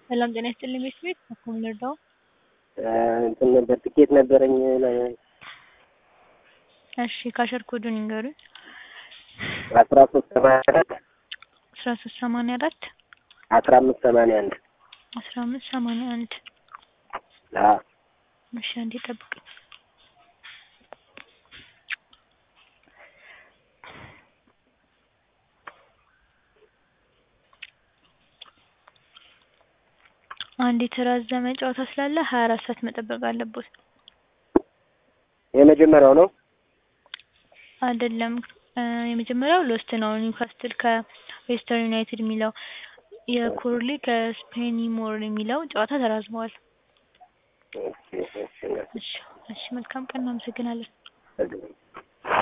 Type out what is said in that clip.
ሰላም ጤና ይስጥልኝ ቤት ቤት በኩል ልርዳው? እንትን ነበር ትኬት ነበረኝ። እሺ ካሸር ኮዱን ይንገሩኝ። አስራ ሶስት ሰማንያ አራት አስራ ሶስት ሰማንያ አራት አስራ አምስት ሰማንያ አንድ አስራ አምስት ሰማንያ አንድ አዎ እሺ አንዴ ጠብቅኝ። አንድ የተራዘመ ጨዋታ ስላለ ሀያ አራት ሰዓት መጠበቅ አለቦት። የመጀመሪያው ነው። አይደለም የመጀመሪያው ሎስት ነው። ኒውካስትል ከዌስተርን ዩናይትድ የሚለው የኮርሊ ከስፔኒሞር የሚለው ጨዋታ ተራዝመዋል። እሺ እሺ እሺ እሺ መልካም ቀን፣ እናመሰግናለን። እሺ